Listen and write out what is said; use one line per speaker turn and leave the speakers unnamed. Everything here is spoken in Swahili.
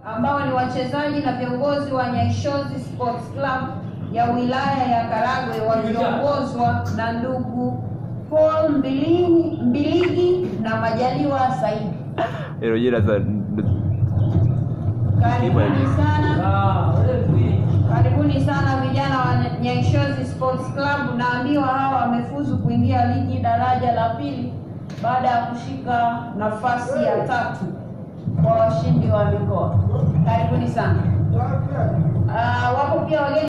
ambao ni wachezaji na viongozi wa Nyaishozi Sports Club ya wilaya ya Karagwe wakiongozwa na ndugu Paul Mbiligi, Mbiligi na Majaliwa Saidi.
Hilo jina sasa
Karibuni sana, karibuni sana vijana wa Nyaishozi Sports Club. Naambiwa hawa wamefuzu kuingia ligi daraja la pili baada ya kushika nafasi ya tatu kwa washindi wa mikoa. Karibuni sana. Ah, wapo pia wageni